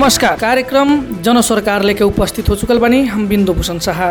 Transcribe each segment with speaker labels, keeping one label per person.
Speaker 1: नमस्कार कार्यक्रम जन सरकार लेके उपस्थित हो चुकल बानी हम बिंदु भूषण शाह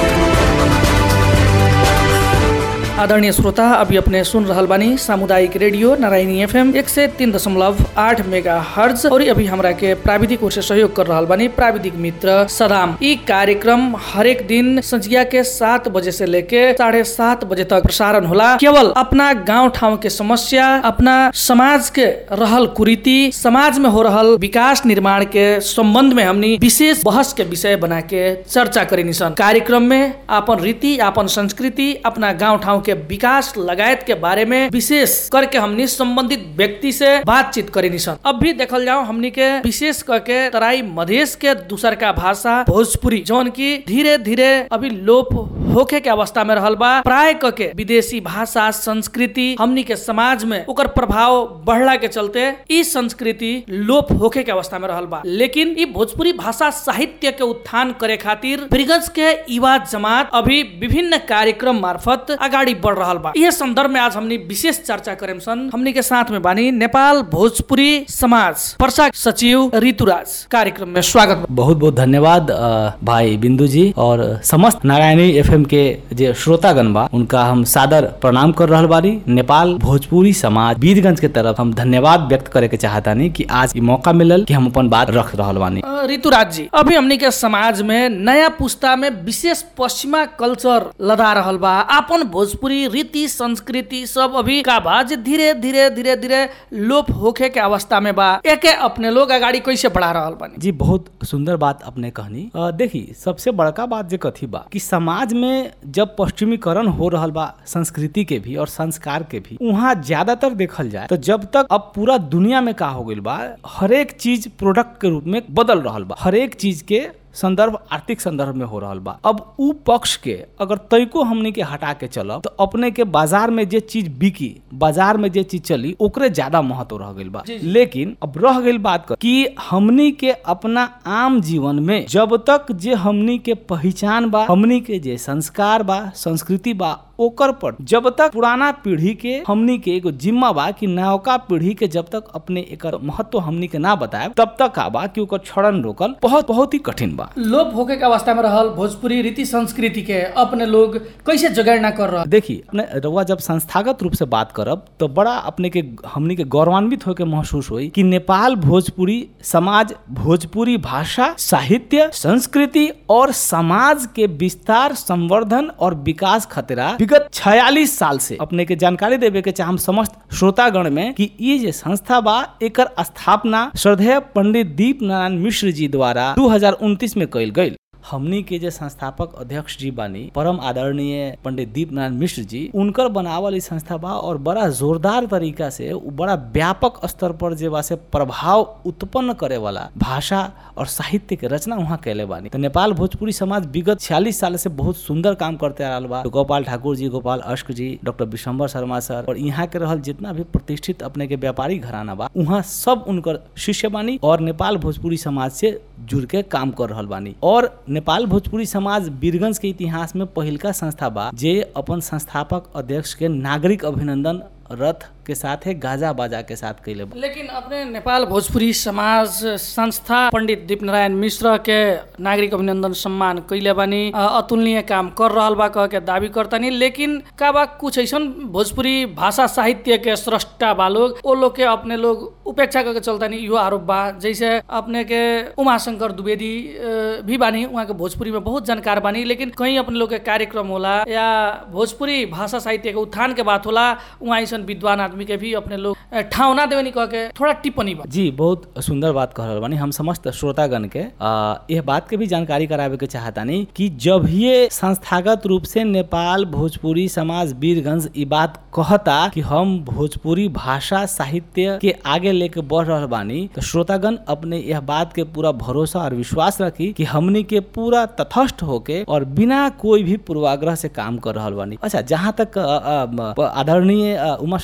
Speaker 1: आदरणीय श्रोता अभी अपने सुन रहल बानी सामुदायिक रेडियो नारायणी एफएम एक से तीन दशमलव आठ मेगा हर्ज और अभी हमरा के प्राविधिक ओर से सहयोग कर रहल बानी प्राविधिक मित्र सदाम ई कार्यक्रम हरेक दिन संझिया के सात बजे से लेके साढ़े सात बजे तक प्रसारण होला केवल अपना गांव ठाउँ के समस्या अपना समाज के रहल कुरीति समाज में हो रहल विकास निर्माण के संबंध में हमनी विशेष बहस के विषय बना के चर्चा करेनी सन कार्यक्रम में आपन रीति आपन संस्कृति अपना गांव ठाउँ के विकास लगायत के बारे में विशेष करके हमनी संबंधित व्यक्ति से बातचीत करेनी सन अब भी देखल जाओ हमनी के विशेष करके तराई मधेश के दूसर का भाषा भोजपुरी जौन की धीरे धीरे अभी लोप होखे के अवस्था में रहल बा प्राय करके विदेशी भाषा संस्कृति हमनी के समाज में ओकर प्रभाव बढ़ला के चलते ई संस्कृति लोप होखे के अवस्था में रहल बा लेकिन ई भोजपुरी भाषा साहित्य के उत्थान करे खातिर ब्रिगज के युवा जमात अभी विभिन्न कार्यक्रम मार्फत अगाडि बढ़ रहल बा यह संदर्भ में आज हमनी विशेष चर्चा करेम सन हमनी के साथ में बानी नेपाल भोजपुरी समाज पर्सा सचिव ऋतुराज कार्यक्रम में स्वागत बा।
Speaker 2: बहुत बहुत धन्यवाद अ, भाई बिंदु जी और समस्त नारायणी एफएम के जे श्रोतागण बा उनका हम सादर प्रणाम कर रहल बानी नेपाल भोजपुरी समाज वीरगंज के तरफ हम धन्यवाद व्यक्त करे के चाहतानी कि आज ई मौका मिलल कि हम अपन बात रख रहल बानी
Speaker 1: अ, ऋतुराज जी अभी हमनी के समाज में नया पुस्ता में विशेष पश्चिमा कल्चर लदा रहल बा आपन भोजपुरी रीति संस्कृति सब अभी का बा जे धीरे धीरे धीरे धीरे लोप होखे के अवस्था में बा एके अपने लोग अगाडि कैसे बढ़ा रहल बानी
Speaker 2: जी बहुत सुंदर बात अपने कहनी अ, देखी सबसे बड़का बात जे कथी बा कि समाज में जब पश्चिमीकरण हो रहल बा संस्कृति के भी और संस्कार के भी वहाँ ज्यादातर देखल जाए तो जब तक अब पूरा दुनिया में का हो गइल बा हरेक चीज प्रोडक्ट के रूप में बदल रहल बा हरेक चीज के संदर्भ आर्थिक संदर्भ में हो रहल बा अब उ पक्ष के अगर तैको हमनी के हटा के चलब तो अपने के बाजार में जे चीज बिकी बाजार में जे चीज चली ओकरे ज्यादा महत्व रह गइल बा लेकिन अब रह गइल बात कर कि हमनी के अपना आम जीवन में जब तक जे हमनी के पहचान बा हमनी के जे संस्कार बा संस्कृति बा ओकर पर जब तक पुराना पीढ़ी के हमनी के एगो जिम्मा बा कि नौका पीढ़ी के जब तक अपने एकर महत्व हमनी के ना बताए तब तक का बा कि ओकर क्षरण रोकल बहुत बहुत ही कठिन बा
Speaker 1: लोप होके के अवस्था में रहल भोजपुरी रीति संस्कृति के अपने लोग कैसे जगेड़ना कर रहल
Speaker 2: देखी अपने रउआ जब संस्थागत रूप से बात करब तो बड़ा अपने के हमनी के गौरवान्वित होके महसूस हुई कि नेपाल भोजपुरी समाज भोजपुरी भाषा साहित्य संस्कृति और समाज के विस्तार संवर्धन और विकास खतरा विगत 46 साल से अपने के जानकारी देवे के चाहम समस्त श्रोतागण में कि ये जे संस्था बा एकर स्थापना श्रद्धेय पंडित दीप नारायण मिश्र जी द्वारा 2029 में कइल गइल हमनी के जे संस्थापक अध्यक्ष जी बानी परम आदरणीय पंडित दीप नारायण मिश्र जी उनकर बनावल ई संस्था बा और बड़ा जोरदार तरीका से उ बड़ा व्यापक स्तर पर जे बा से प्रभाव उत्पन्न करे वाला भाषा और साहित्य के रचना वहाँ कैले बानी तो नेपाल भोजपुरी समाज विगत छियालीस साल से बहुत सुंदर काम करते आ रहल बा तो गोपाल ठाकुर जी गोपाल अश्क जी डॉक्टर विशंबर शर्मा सर और यहाँ के रहल जितना भी प्रतिष्ठित अपने के व्यापारी घराना बा वहाँ सब उनकर शिष्य बानी और नेपाल भोजपुरी समाज से जुड़ के काम कर रहल बानी और नेपाल भोजपुरी समाज वीरगंज के इतिहास में पहिलका संस्था बा जे अपन संस्थापक अध्यक्ष के नागरिक अभिनंदन रथ के साथ है गाजा बाजा के साथ कैले बा
Speaker 1: लेकिन अपने नेपाल भोजपुरी समाज संस्था पंडित दीप नारायण मिश्र के नागरिक अभिनंदन सम्मान कैले बानी अ, अतुलनीय काम कर रहल बा कह के दावी करतानी लेकिन का बा कुछ ऐसन भोजपुरी भाषा साहित्य के स्रष्टा बा लोग ओ लोग के अपने लोग उपेक्षा करके चलतानी इहो आरोप बा जैसे अपने के उमाशंकर द्विवेदी अ, भी बानी उहाँ के भोजपुरी में बहुत जानकार बानी लेकिन कहीं अपने लोग के कार्यक्रम होला या भोजपुरी भाषा साहित्य के उत्थान के बात होला उहाँ ऐसन विद्वान आदमी के भी अपने लोग अ, ठाउँ ना देवनी कह के थोड़ा टिप्पणी बा
Speaker 2: जी बहुत सुंदर बात कह रहल बानी हम समस्त श्रोतागण के आ, यह बात के भी जानकारी करावे के चाहतानी कि जब ये संस्थागत रूप से नेपाल भोजपुरी समाज वीरगंज ई बात कहता कि हम भोजपुरी भाषा साहित्य के आगे लेके बढ़ रहल बानी तो श्रोतागण अपने यह बात के पूरा भरोसा और विश्वास रखी कि हमनी के पूरा तथस्थ होके और बिना कोई भी पूर्वाग्रह से काम कर रहल बानी अच्छा जहाँ तक अ, अ, म, आदरणीय अ, उमाशंकर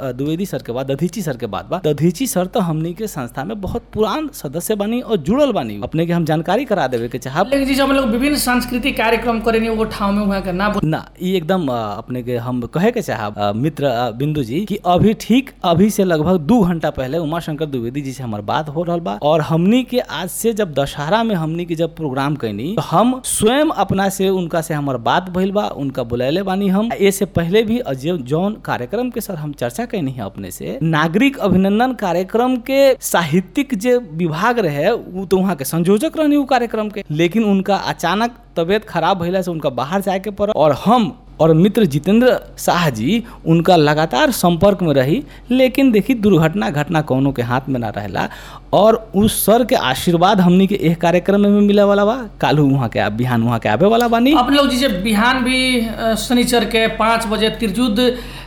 Speaker 2: अ, द्विवेदी सर के बाद दधीची सर के बाद बा दधीची सर तो हमनी के संस्था में बहुत पुरान सदस्य बनी और जुड़ल बानी अपने के हम जानकारी करा देवे के चाहब
Speaker 1: लेकिन जी जब हम लोग विभिन्न सांस्कृतिक कार्यक्रम करेनी वो ठाव में वहाँ के ना बोल-
Speaker 2: ना ये एकदम अ, अपने के हम कहे के चाहब अ, मित्र अ, बिंदु जी कि अभी ठीक अभी से लगभग दू घंटा पहले उमा शंकर द्विवेदी जी से हमार बात हो रहा बा और हमनी के आज से जब दशहरा में हमनी के जब प्रोग्राम कैनी तो हम स्वयं अपना से उनका से हमार बात भइल बा उनका बुलैले बानी हम ए से पहले भी अ, जो जौन कार्यक्रम के सर हम चर्चा कैनी है अपने से नागरिक अभिनंदन कार्यक्रम के साहित्यिक जे विभाग रहे वो तो वहाँ के संयोजक रहनी उ कार्यक्रम के लेकिन उनका अचानक तबीयत खराब भइला से उनका बाहर जाए के पड़ा और हम और मित्र जितेंद्र शाह जी उनका लगातार संपर्क में रही लेकिन देखी दुर्घटना घटना कौनों के हाथ में ना रहेला और उस सर के आशीर्वाद हमनी के एक कार्यक्रम में भी मिले वाला बा कालू वहाँ के बिहान वहाँ के आवे वाला बानी
Speaker 1: अपने लोग जी बिहान भी अ, शनिचर के पाँच बजे तिरजुद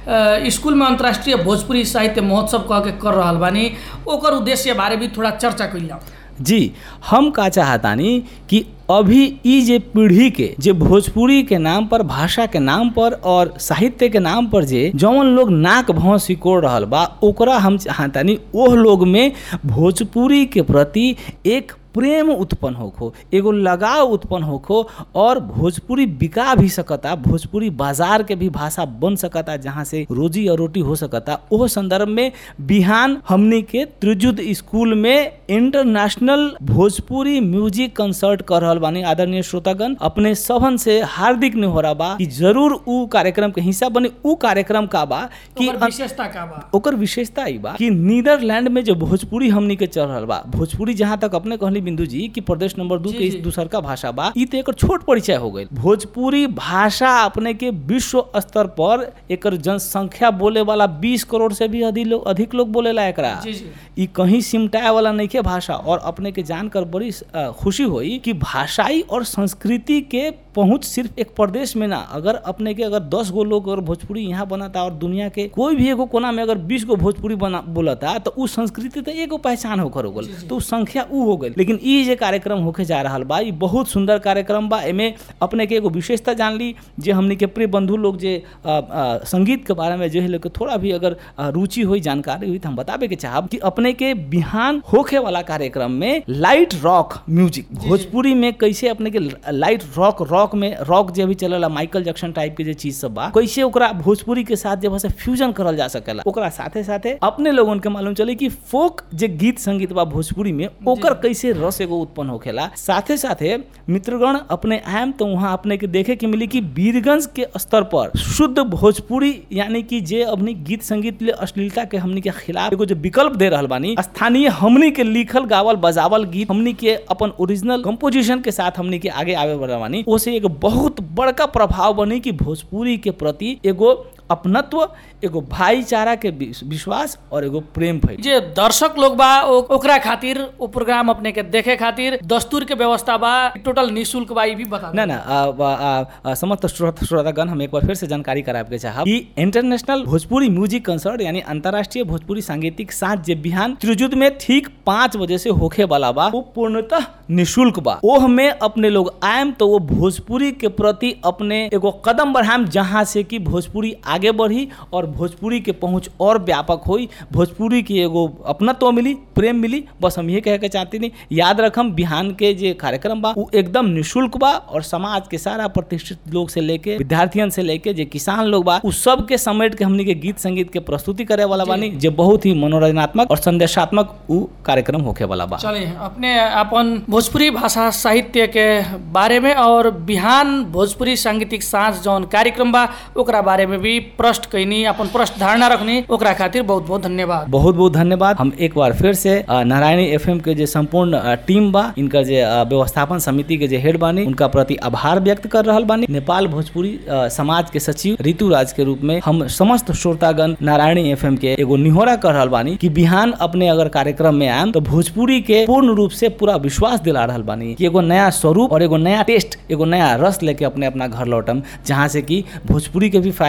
Speaker 1: अ, स्कूल में अंतर्राष्ट्रीय भोजपुरी साहित्य महोत्सव कह के कर रहल बानी ओकर उद्देश्य बारे भी थोड़ा चर्चा कइल जाओ
Speaker 2: जी हम का चाहतानी कि अभी ई जे पीढ़ी के जे भोजपुरी के नाम पर भाषा के नाम पर और साहित्य के नाम पर जे जौन लोग नाक भाव सिकोड़ रहल बा ओकरा हम चाहतानी ओह लोग में भोजपुरी के प्रति एक प्रेम उत्पन्न होखो एगो लगाव उत्पन्न होखो और भोजपुरी बिका भी सकता भोजपुरी बाजार के भी भाषा बन सकता जहाँ से रोजी और रोटी हो सकता ओह संदर्भ में बिहान हमनी के त्रिजुद स्कूल में इंटरनेशनल भोजपुरी म्यूजिक कंसर्ट कर रहल बानी आदरणीय श्रोतागण अपने सभन से हार्दिक निहोरा बा कि जरूर उ कार्यक्रम के हिस्सा बने उ कार्यक्रम का बा कि
Speaker 1: ओकर विशेषता का बा
Speaker 2: ओकर विशेषता ई बा कि नीदरलैंड में जो भोजपुरी हमनी के चल रहल बा भोजपुरी जहाँ तक अपने कहली बिंदु जी कि प्रदेश नंबर दू
Speaker 1: जी,
Speaker 2: के
Speaker 1: जी।
Speaker 2: इस दूसर का भाषा बा ई तो एकर छोट परिचय हो गई भोजपुरी भाषा अपने के विश्व स्तर पर एकर जनसंख्या बोले वाला 20 करोड़ से भी अधिक लोग अधिक लोग बोलेला एकरा
Speaker 1: जी जी
Speaker 2: ई कहीं सिमटाए वाला नहीं के भाषा और अपने के जानकर बड़ी अ, खुशी हुई कि भाषाई और संस्कृति के पहुंच सिर्फ एक प्रदेश में ना अगर अपने के अगर दस गो लोग अगर भोजपुरी यहाँ बनाता और दुनिया के कोई भी एगो कोना में अगर बीस गो भोजपुरी बना बोलता तो उ संस्कृति तो एगो पहचान होकर हो गल तो उ संख्या उ हो गई लेकिन ई जे कार्यक्रम होके जा रहा बा ई बहुत सुंदर कार्यक्रम बा एमे अपने के एगो विशेषता जान ली जे हमनी के प्रिय बंधु लोग जे अ, अ, संगीत के बारे में जो है लोग के थोड़ा भी अगर अ, रुचि हुई जानकारी हुई तो हम बताबे के चाहब कि अपने के बिहान होखे वाला कार्यक्रम में लाइट रॉक म्यूजिक भोजपुरी में कैसे अपने के लाइट रॉक रॉक में रॉक जे भी चलेला माइकल जैक्सन टाइप के जे चीज सब बा कैसे ओकरा भोजपुरी के साथ जब से फ्यूजन करल जा सकेला ओकरा साथे साथे अपने लोगन के मालूम चले कि फोक जे गीत संगीत बा भोजपुरी में ओकर कैसे रस एगो उत्पन्न होखेला साथे साथे मित्रगण अपने आयम तो वहाँ अपने के देखे के मिली कि वीरगंज के स्तर पर शुद्ध भोजपुरी यानी कि जे अपनी गीत संगीत ले अश्लीलता के हमनी के खिलाफ एगो जो विकल्प दे रहल बानी स्थानीय हमनी के लिखल गावल बजावल गीत हमनी के अपन ओरिजिनल कंपोजिशन के साथ हमनी के आगे आवे वाला बानी ओसे एगो बहुत बड़का प्रभाव बनी कि भोजपुरी के प्रति एगो अपनत्व एगो भाईचारा के विश- विश्वास और एगो प्रेम भइल
Speaker 1: जे दर्शक लोग बा ओ- ओकरा खातिर ओ प्रोग्राम अपने के देखे खातिर दस्तूर के व्यवस्था बा टोटल निशुल्क बा ई भी बता
Speaker 2: ना ना आ, आ, आ, आ, समस्त श्रोत- श्रोतागण हम एक बार फिर से जानकारी करावे के चाहब कि इंटरनेशनल भोजपुरी म्यूजिक कंसर्ट यानी अंतर्राष्ट्रीय भोजपुरी सांगीतिक साथ जे बिहान त्रिजुद में ठीक पाँच बजे से होखे वाला बा वो पूर्णतः निशुल्क बा ओह में अपने लोग आयम तो वो भोजपुरी के प्रति अपने एगो कदम बढ़ाएम जहाँ से कि भोजपुरी आगे बढ़ी और भोजपुरी के पहुंच और व्यापक होई भोजपुरी की एगो अपनत्व मिली प्रेम मिली बस हम ये कहे के चाहते नहीं याद रखम बिहान के जे कार्यक्रम बा वो एकदम निशुल्क बा और समाज के सारा प्रतिष्ठित लोग से लेके विद्यार्थियन से लेके जे किसान लोग बा उस सब के समेट के हमनी के गीत संगीत के प्रस्तुति करे वाला बानी जे बहुत ही मनोरंजनात्मक और संदेशात्मक उ कार्यक्रम होखे वाला बा
Speaker 1: चलिए अपने अपन भोजपुरी भाषा साहित्य के बारे में और बिहान भोजपुरी सांगीतिक साँझ जौन कार्यक्रम बा ओकरा बारे में भी प्रश्न कैनी अपन प्रश्न धारणा रखनी ओकरा खातिर बहुत बहुत धन्यवाद
Speaker 2: बहुत बहुत धन्यवाद हम एक बार फिर से अ, नारायणी एफएम के जे संपूर्ण अ, टीम बा इनका जे अ, व्यवस्थापन समिति के जे हेड बानी उनका प्रति आभार व्यक्त कर रहल बानी नेपाल भोजपुरी अ, समाज के सचिव ऋतु राज के रूप में हम समस्त श्रोतागण नारायणी एफएम के एगो निहोरा कर रहल बानी कि बिहान अपने अगर कार्यक्रम में आयम तो भोजपुरी के पूर्ण रूप से पूरा विश्वास दिला रहल बानी कि एगो नया स्वरूप और एगो नया टेस्ट एगो नया रस लेके अपने अपना घर लौटम जहाँ से कि भोजपुरी के भी फायदा होई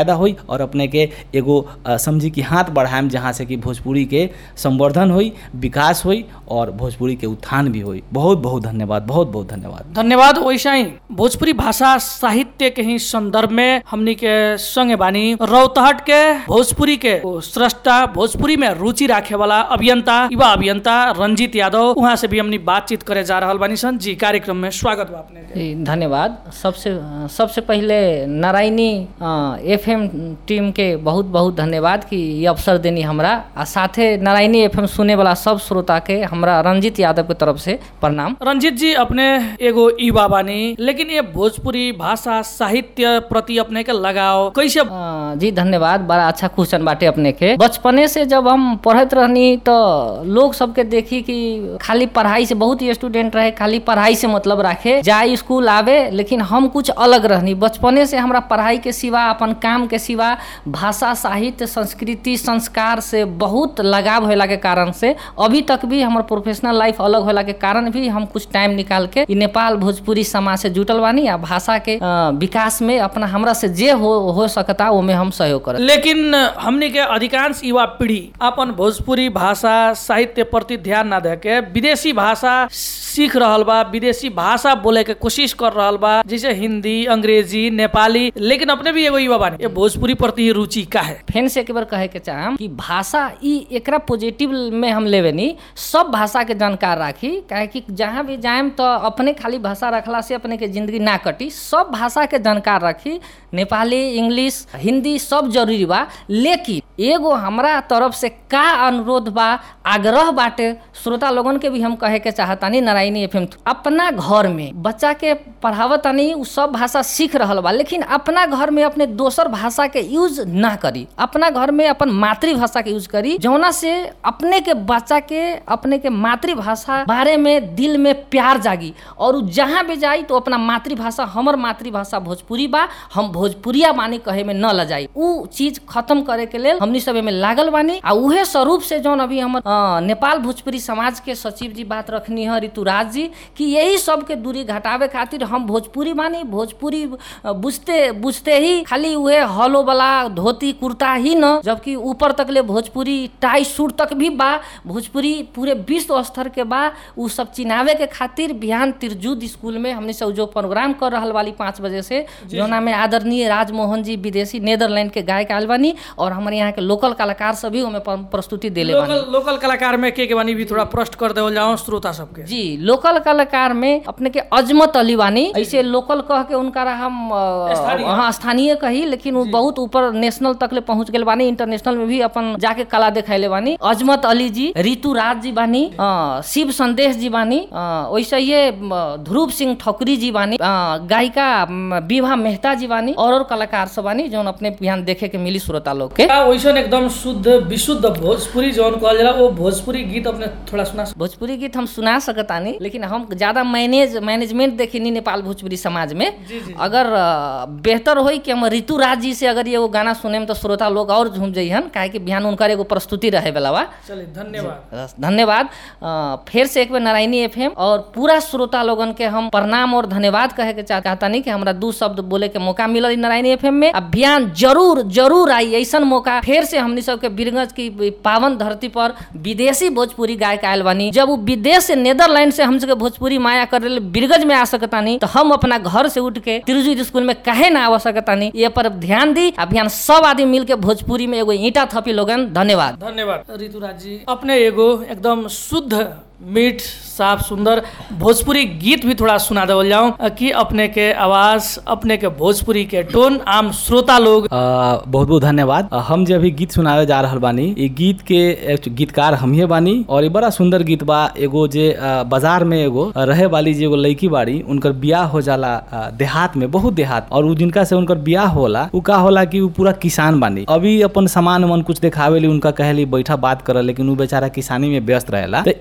Speaker 2: और अपने के एगो अ, समझी कि हाथ बढ़ाएम जहाँ से कि भोजपुरी के संवर्धन होई विकास होई और भोजपुरी के उत्थान भी होई बहुत बहुत धन्यवाद बहुत बहुत धन्यवाद
Speaker 1: धन्यवाद वैसा ही भोजपुरी भाषा साहित्य के ही संदर्भ में हमनी के संगे बानी रौतहट के भोजपुरी के वो स्रष्टा भोजपुरी में रुचि राखे वाला अभियंता युवा अभियंता रंजीत यादव वहाँ से भी हमनी बातचीत करे जा रहल बानी सन जी कार्यक्रम में स्वागत बा अपने के
Speaker 3: जी, धन्यवाद सबसे सबसे पहले नारायणी एफएम टीम के बहुत बहुत धन्यवाद कि ये अवसर देनी हमरा आ साथे नारायणी एफएम सुने वाला सब श्रोता के हमरा रंजीत यादव के तरफ से प्रणाम
Speaker 1: रंजीत जी अपने एगो युवा बानी लेकिन ये भोजपुरी भाषा साहित्य प्रति अपने के लगाव कैसे
Speaker 3: अ, जी धन्यवाद बड़ा अच्छा क्वेश्चन बाटे अपने के बचपने से जब हम पढ़त रहनी तो लोग सबके देखी कि खाली पढ़ाई से बहुत ही स्टूडेंट रहे खाली पढ़ाई से मतलब रखे जाए स्कूल आवे लेकिन हम कुछ अलग रहनी बचपने से हमरा पढ़ाई के सिवा अपन काम के सिवा भाषा साहित्य संस्कृति संस्कार से बहुत लगाव होला के कारण से अभी तक भी हमर प्रोफेशनल लाइफ अलग होला के कारण भी हम कुछ टाइम निकाल के इ नेपाल भोजपुरी समाज से जुटल बानी आ भाषा के अ, विकास में अपना हमरा से जे हो हो सकता ओमे हम सहयोग करत
Speaker 1: लेकिन हमनी के अधिकांश युवा पीढ़ी अपन भोजपुरी भाषा साहित्य प्रति ध्यान ना दे के विदेशी भाषा सीख रहल बा विदेशी भाषा बोले के कोशिश कर रहल बा जैसे हिंदी अंग्रेजी नेपाली लेकिन अपने भी एगो युवा बानी ये भोजपुरी प्रति ही रुचि का है
Speaker 3: फेन से एक बार कहे के चाहम कि भाषा ई एकरा पॉजिटिव में हम लेवे नी सब भाषा के जानकार राखी काहे कि जहाँ भी जाएम तो अपने खाली भाषा रखला से अपने के जिंदगी ना कटी सब भाषा के जानकार रखी नेपाली इंग्लिश हिंदी सब जरूरी बा लेकिन एगो हमरा तरफ से का अनुरोध बा आग्रह बाटे श्रोता लोगन के भी हम कहे के चाहतानी नारायणी एफएम अपना घर में बच्चा के पढ़ावतानी उ सब भाषा सीख रहल बा लेकिन अपना घर में अपने दोसर भाषा के यूज ना करी अपना घर में अपन मातृभाषा के यूज करी जौना से अपने के बच्चा के अपने के मातृभाषा बारे में दिल में प्यार जागी और उ जहाँ भी जाई तो अपना मातृभाषा हमर मातृभाषा भोजपुरी बा हम भोजपुरिया बानी कहे में न लजाई उ चीज खत्म करे के लेल हमनी सब में लागल बानी आ उहे स्वरूप से जौन अभी हमर अ, नेपाल भोजपुरी समाज के सचिव जी बात रखनी है ऋतुराज जी कि यही सब के दूरी घटावे खातिर हम भोजपुरी मानी भोजपुरी अ, बुझते बुझते ही खाली उहे हलो वाला धोती कुर्ता ही न जबकि ऊपर तक ले भोजपुरी टाई सूट तक भी बा भोजपुरी पूरे विश्व स्तर के बा उ सब चिनावे के खातिर बिहान तिरजुद स्कूल में हमने सब जो प्रोग्राम कर रहल वाली पाँच बजे से जोना में आदरणीय राजमोहन जी विदेशी नेदरलैंड के गायक आयल बानी और हमारे यहाँ के लोकल कलाकार सभी ओमे प- प्रस्तुति देले बानी
Speaker 1: लोकल लोकल कलाकार में के के बानी भी थोड़ा प्रश्न कर देवल जाओ श्रोता सबके
Speaker 3: जी लोकल कलाकार में अपने के अजमत अली बानी ऐसे लोकल कह के उनका हम अ,
Speaker 1: स्थानीय।
Speaker 3: हाँ स्थानीय कही लेकिन वो बहुत ऊपर नेशनल तक ले पहुंच गए बानी इंटरनेशनल में भी अपन जाके कला दिखाइले बानी अजमत अली जी ऋतु राज जी बानी अ, शिव संदेश जी बानी अ, वैसे ये अ, ध्रुव सिंह ठकुरी जी बानी अ, गायिका म, विभा मेहता जी बानी और और कलाकार सब बानी जौन अपने बिहान देखे के मिली श्रोता लोग के
Speaker 1: का वैसन एकदम शुद्ध विशुद्ध भोजपुरी जौन कहल जाला वो भोजपुरी गीत अपने थोड़ा सुना सक-
Speaker 3: भोजपुरी गीत हम सुना सकतानी लेकिन हम ज्यादा मैनेज मैनेजमेंट देखी नेपाल भोजपुरी समाज में अगर अ, बेहतर होई कि हम ऋतु राज जी से अगर ये वो गाना सुने तो श्रोता लोग और झूम जइहन काहे कि बिहान उनकर एगो प्रस्तुति रहे वाला बा
Speaker 1: चलिए धन्यवाद
Speaker 3: धन्यवाद अ, फिर से एक बार नारायणी एफएम और पूरा श्रोता लोगन के हम प्रणाम और धन्यवाद कहे के चाह- चाहतानी कि हमरा दू शब्द बोले के मौका मिलल इ नारायणी एफएम में अभियान जरूर जरूर आई ऐसन मौका फिर से हमनी सबके बीरगंज की पावन धरती पर विदेशी भोजपुरी गायक आयल बानी जब वो विदेश से नेदरलैंड से हम सबके भोजपुरी माया कर रहे बीरगंज में आ सकतानी तो हम अपना घर से उठ के तिरुजी स्कूल में काहे ना आ सकतानी ये पर ध्यान दी अभियान सब आदमी मिल के भोजपुरी में एगो ईटा थपी लोगन धन्यवाद
Speaker 1: धन्यवाद ऋतुराज जी अपने एगो एकदम शुद्ध मीठ साफ सुंदर भोजपुरी गीत भी थोड़ा सुना देवल जाऊं कि अपने के आवाज अपने के भोजपुरी के टोन आम श्रोता लोग
Speaker 2: बहुत बहुत धन्यवाद अ, हम जे अभी गीत सुनावे जा रहल बानी ये गीत के एक गीतकार हमिए बानी और ये बड़ा सुंदर गीत बा एगो जे अ, बाजार में एगो रहे वाली जे एगो लड़की बाड़ी उनकर बियाह हो जाला अ, देहात में बहुत देहात और उ जिनका से उनकर बियाह होला उ का होला कि उ पूरा किसान बानी अभी अपन सामान मन कुछ देखावेली उनका कहेली बैठा बात कर लेकिन उ बेचारा किसानी में व्यस्त रहेला तो ई जे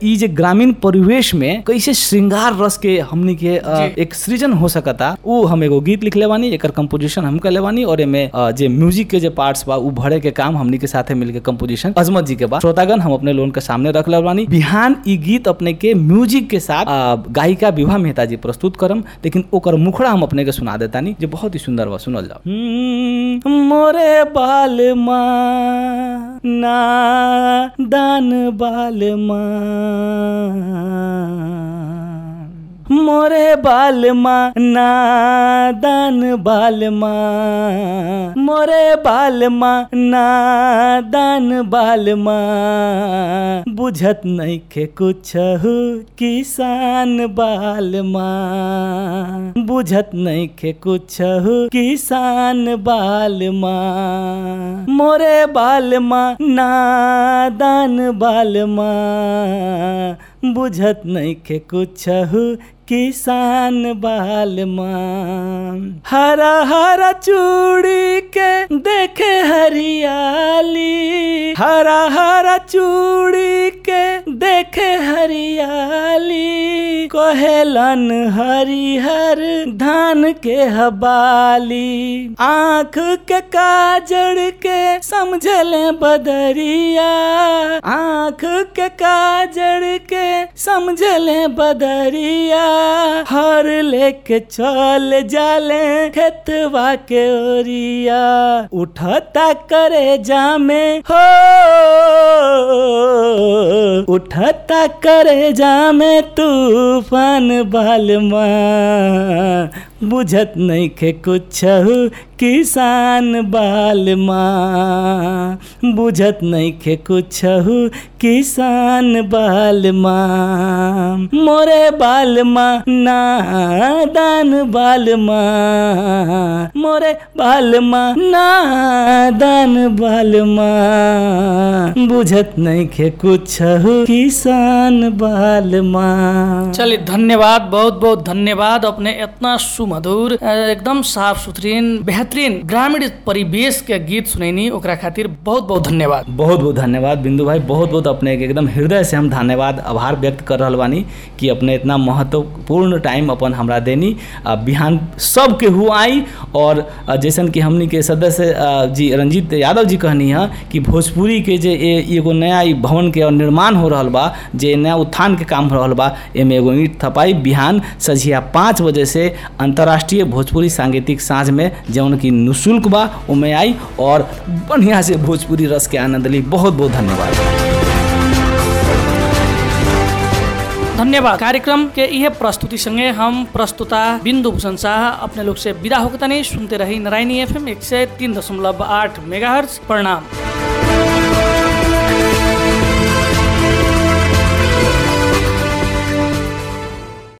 Speaker 2: ग्रामीण परिवेश में कैसे श्रृंगार रस के हमनी के अ,
Speaker 1: जी।
Speaker 2: एक सृजन हो सकता उ हम एगो गीत लिखले बानी एकर कंपोजिशन हम कले बानी और एमे अ, जे म्यूजिक के जे पार्ट्स बा उ भरे के काम हमनी के साथे मिलके कंपोजिशन अजमत जी के बा श्रोतागण हम अपने लोन के सामने रख ले बानी बिहान ई गीत अपने के म्यूजिक के साथ अ, गायिका विभा मेहता जी प्रस्तुत करम लेकिन ओकर मुखड़ा हम अपने के सुना देतानी जे बहुत ही सुंदर बा सुनल जाओ हम्म, मोरे बाल माँ ना दान बाल माँ मोरे बाल माँ नादान बाल माँ मोरे बाल माँ नादान बाल माँ बुझत नहीं के कुछ किसान बाल माँ बुझत नहीं के कुछ किसान बाल माँ मोरे बाल माँ नादान बाल माँ बुझत नहीं के कुछ किसान बाल माँ हरा हरा चूड़ी के देखे हरियाली हरा हरा चूड़ी के देखे हरियाली कहेलन हरिहर धान के हबाली आँख के काजड़ के समझले बदरिया आँख के काजड़ के समझले बदरिया हर लेके चल जाले खेतवा के ओरिया उठता करे जामे हो उठता करे जामे तूफान बाल माँ बुझत नहीं के कुछ किसान बाल माँ बुझत नहीं के कुछ किसान बाल माँ मोरे बाल माँ नादान बाल माँ मोरे बाल माँ नादान बाल माँ बुझत नहीं के कुछ किसान बाल माँ
Speaker 1: चलिए धन्यवाद बहुत बहुत धन्यवाद अपने इतना सुमधुर अ, एकदम साफ सुथरीन बेहतरीन ग्रामीण परिवेश के गीत सुनैनी ओकरा खातिर बहुत बहुत धन्यवाद
Speaker 2: बहुत बहुत धन्यवाद बिंदु भाई बहुत बहुत अपने के एकदम हृदय से हम धन्यवाद आभार व्यक्त कर रहल बानी कि अपने इतना महत्वपूर्ण टाइम अपन हमरा देनी आ, बिहान सब के हु आई और आ, जैसन कि हमनी के सदस्य आ, जी रंजीत यादव जी कहनी है कि भोजपुरी के जे ए- एगो नया ई भवन के निर्माण हो रहल बा जे नया उत्थान के काम हो रहल बा एमे एगो ईंट थपाई बिहान सझिया पाँच बजे से अंतर्राष्ट्रीय भोजपुरी सांगीतिक साँझ में जौन की निःशुल्क बा ओमे आई और बढ़िया से भोजपुरी रस के आनंद ली बहुत बहुत धन्यवाद
Speaker 1: धन्यवाद कार्यक्रम के यह प्रस्तुति संगे हम प्रस्तुता बिंदु भूषण शाह अपने लोग से विदा होकर तनी सुनते रही नारायणी एफ एम एक सौ तीन दशमलव आठ मेगा प्रणाम